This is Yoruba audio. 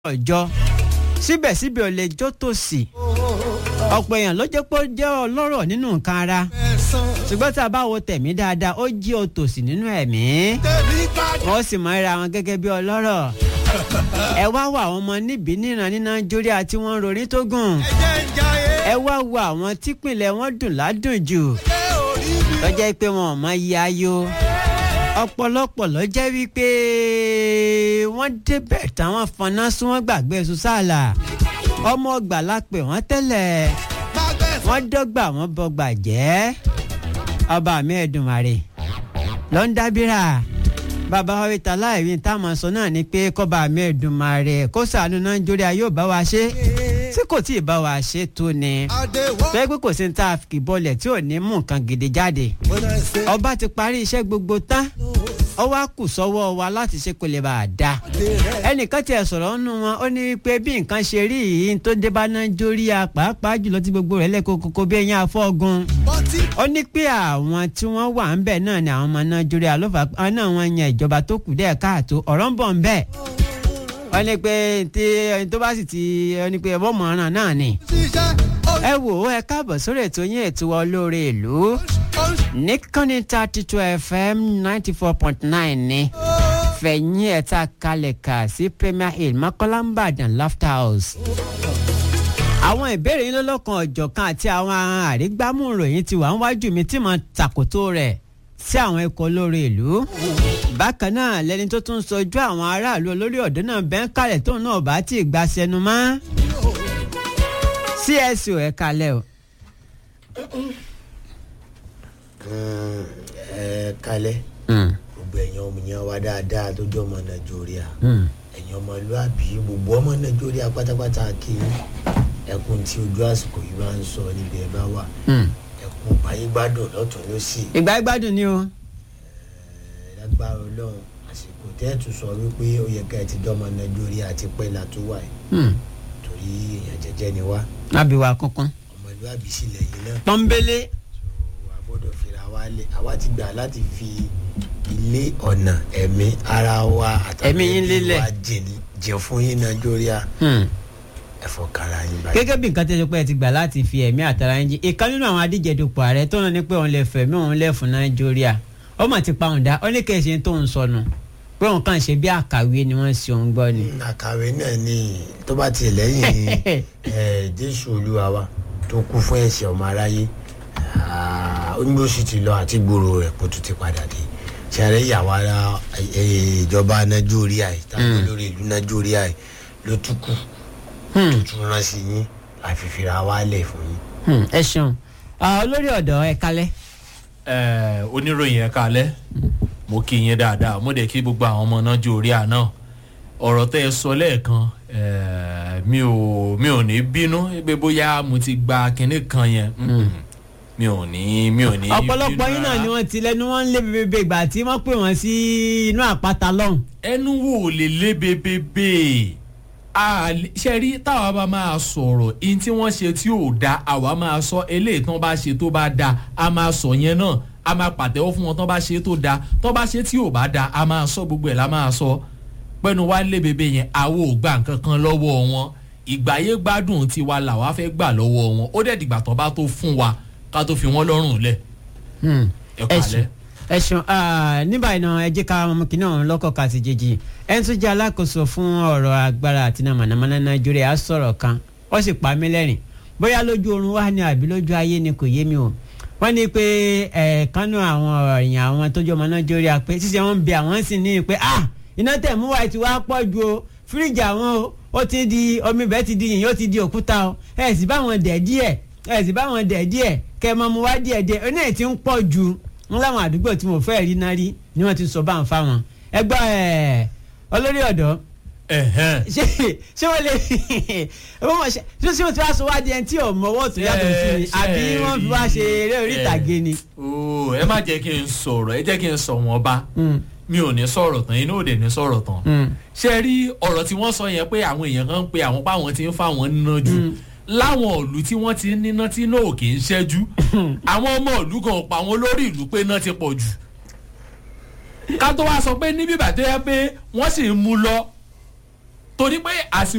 ọjọ́ síbẹ̀síbẹ̀ ò lè jó tòsí ọ̀pọ̀ èèyàn ló jẹ́ pé ó jẹ́ ọlọ́rọ̀ nínú nǹkan ara ṣùgbọ́n tá a bá wo tẹ̀mí dáadáa ó jí òtòsí nínú ẹ̀mí wọ́n sì máa ń ra wọn gẹ́gẹ́ bí ọlọ́rọ̀ ẹ wá wo àwọn ọmọ níbí níran ní nàìjíríà tí wọ́n ń rorí tó gùn ẹ wá wo àwọn típìnlẹ̀ wọn dùn ládùn jù lọ́jọ́ pé wọn ò mọ iye ayọ̀ ọ̀pọ̀lọpọ̀ ló jẹ́ wípé wọ́n débẹ̀ táwọn fọná sún wọ́n gbàgbé sùsàlà ọmọ ọgbà la pè wọ́n tẹ́lẹ̀ wọ́n dọ́gba wọ́n bọgbà jẹ́ ọba mi Ẹ̀dùnmàrè ló ń dábìrà bàbá wa wíta láìwí táwọn sọ náà ni pé kọ́ba mi Ẹ̀dùnmàrè kó ṣàánú Nàìjíríà yóò bá wa ṣe tí kò tí ì bá wa ṣe tó ni pé pé kò sí ní tá a kì bọlẹ̀ tí ò ní mú nǹkan gidi jáde ọba ti parí iṣẹ́ gbogbo tán ó wá kù sọ́wọ́ wa láti ṣe kó lè bá a dá ẹnìkan tiẹ̀ sọ̀rọ̀ nínú wọn ó ní pé bí nǹkan ṣe rí yìí tó dé bá Nàìjíríà pàápàá jùlọ tí gbogbo rẹ̀ lẹ́kọ̀ọ́ kókó bí ẹ̀yìn afọ́gun ó ní pé àwọn tí wọ́n wà ń bẹ̀ náà ni àwọn ọmọ Nàìjíríà ló fà á náà wọ́n yan ìjọba tó kù dẹ́ káàtó ọ̀rọ̀ ń bọ̀ ń bẹ̀ wọ́n ní pé tí ẹni tó bá sì ti ẹni pé ẹ̀bọ́n mọ̀ràn náà ni. ẹ wò ó ẹ káàbọ̀ sórí ètò yín ètò olóore ìlú níkànnì thirty two fm ninety four point nine ni fẹ̀yìn ẹ̀ta kalẹ̀ kà sí premier hill mọ́kànlá ìbàdàn laughter house. àwọn ìbéèrè yín lọ́lọ́kan ọ̀jọ̀kan àti àwọn àrígbámú ìròyìn ti wà ń wájú mi tí mo tàkótó rẹ̀ sí àwọn ikọ̀ olóore ìlú bákan náà lẹni tó tún sojú àwọn aráàlú olórí ọ̀dọ́ náà bẹ́ẹ̀ kalẹ̀ tóun náà bá tí ì gba sẹnu mọ́ cso ẹ̀ kalẹ̀ o. ẹ kalẹ̀ gbogbo ẹ̀yin ọmọ yẹn wá dáadáa tó jẹ́ ọmọ nàìjíríà ẹ̀yin ọmọlúàbí gbogbo ọmọ nàìjíríà pátápátá kí ẹkùn tí ojú àsìkò yìí bá ń sọ níbi ẹ bá wà ẹkùn báyìí gbádùn lọ́tún lọ́sì ìgbà ìgbádùn ni o. lágbára ọlọ́run àsìkò tẹ́ẹ̀tù sọ wípé ó yẹ ká ẹ ti dọ́mọ nàìjíríà àti pẹ́lá tó wà yìí torí èèyàn jẹ́jẹ́ ni wá àbíwá kankan. ọmọlúàbí sílẹ̀ yìí náà pọ́nbélé. a gbọ́dọ̀ fira wa lé àwa ti gbà láti fi ilé ọ̀nà ẹ̀mí ara wa àtàwọn Ẹ̀mí yín lélẹ̀. wa jìn- jìn fún yín nàìjíríà ẹ̀fọ́ kára yín báyìí. gẹ́gẹ́ bí nǹkan tẹ́sí pé ẹ ti gbà láti fi ẹ̀mí àtàrà yín jí ìkan nínú àwọn adíjedupò ààrẹ tó náà ní pé òun lè fẹ̀mí òun lẹ̀ fún nàìjíríà ó mà ti pa òun dá ó ní kí ẹ ṣe tó ń sọnù pé òun kàn ṣe bí àkàwé ni wọ́n ṣe òun gbọ́ ni. àkàwé náà ni tó bá tiẹ̀ lẹ́yìn ẹ̀, jésù olúwa wa tó kú fún ẹ̀ṣẹ̀ ọmọ aráyé ah, ó ní bó sì ti lọ àti gbòòrò rẹ̀ kó tún ti padà dé ṣàrẹ́ ìyàwó ara eh, ìjọba nàìjíríà yìí tàbí olórí ìlú nàìjíríà yìí ló tún kù tó tún rán sí yín àfi fira wa lẹ̀ fún yín. Hmm, ẹ ṣeun Ah, olórí ọ̀dọ́ ẹ kalẹ̀. ẹ oníròyìn ẹ kalẹ̀ mo kí yín dáadáa mo dẹ̀ kí gbogbo àwọn ọmọ náà jó orí àná ọ̀rọ̀ tẹ́ ẹ sọ lẹ́ẹ̀kan ẹ, mi ò mi ò ní bínú pé bóyá mo ti gba kinní kan yẹn Mm-mm. mi ò ní mi ò ní ọ̀pọ̀lọpọ̀ bínú yín náà rárá. ni wọ́n ti lẹ́nu wọn ń lé bèbè ìgbà tí wọ́n pè wọ́n sí inú àpáta lọ́hùn. ẹnu wo lè lé bebebe a lè- ṣe rí táwa bá máa sọ̀rọ̀ ihun tí wọ́n ṣe tí ò da àwa máa sọ eléyìí tán bá ṣe tó bá da a máa sọ yẹn náà a máa pàtẹ́wọ́ fún wọn tán bá ṣe tó da tán bá ṣe tí ò bá da a máa sọ gbogbo ẹ̀ la máa sọ pẹ́nu wá lé bebe yẹn àwo ò gbà nǹkan kan lọ́wọ́ wọn ìgbáyé gbádùn tiwa làwa fẹ́ gbà lọ́wọ́ wọn ó dẹ̀ dìgbà tán bá tó fún wa ká tó fi wọ́n lọ́rùn lẹ̀ Hmm. ẹ ẹ ṣeun kálẹ̀. ẹ ṣeun Ah, ní báyìí náà ẹ jẹ́ ká ọmọ kìnìún ọ̀hún lọ́kọ̀ ká sì jèjì ẹni tó jẹ́ alákòóso fún ọ̀rọ̀ agbára àti náà mọ̀nàmọ́ná nàìjíríà á sọ̀rọ̀ kan ó sì pa mí lẹ́rìn bóyá lójú oorun wá ní àbí lójú ayé ni kò yé mi o wọ́n ní pé ẹ̀ẹ̀kanú àwọn èèyàn àwọn tó jẹ́ ọmọ nàìjíríà pé ṣíṣe wọn ń bẹ àwọn sì ní pé ah iná tẹ̀ mú wáyé tí wàá pọ̀ ju o fíríjì àwọn o ó ti di omi bẹ́ẹ̀ ti di yìnyín ó ti di òkúta o ẹ̀ sì bá wọn dẹ̀ díẹ̀ ẹ̀ sì bá wọn dẹ̀ díẹ̀ kẹ́ ẹ máa mu wá díẹ̀ díẹ̀ oní ẹ̀ ti ń pọ̀ ju wọn láwọn àdúgbò tí mo fẹ́ rí náà rí ni wọ́n ti sọ bá ń fa wọn ẹgbẹ́ ẹ̀ olórí ọ̀dọ́ ẹ̀hẹ́n. ṣé ṣé wọ́n lè wọ́n mọ̀ ṣe ṣé ṣé wọ́n ti wá sọ wá di ẹni tí ò mọwọ́ tó yàtọ̀ sí ni Ṣé- àbí ṣé wọ́n fi wá ṣe eré orí rí- ìtàgé ni. ooo ẹ má jẹ́ kí n sọ̀rọ̀ ẹ jẹ́ kí n sọ wọn bá Mm, mi ò ní sọ̀rọ̀ tán inú òde ní sọ̀rọ̀ tán mm. ṣe rí ọ̀rọ̀ tí wọ́n sọ yẹn pé àwọn èèyàn kan ń pe àwọn páwọn ti ń fa àwọn níná jù láwọn ìlú tí wọ́n ti ń níná tí náà kì í ṣẹ́jú àwọn ọmọ ìlú kan pa àwọn olórí ìlú pé náà ti pọ̀ jù ká tó wá sọ pé níbí bàtẹ́ yẹ pé wọ́n sì ń mú lọ torí pé àsìkò.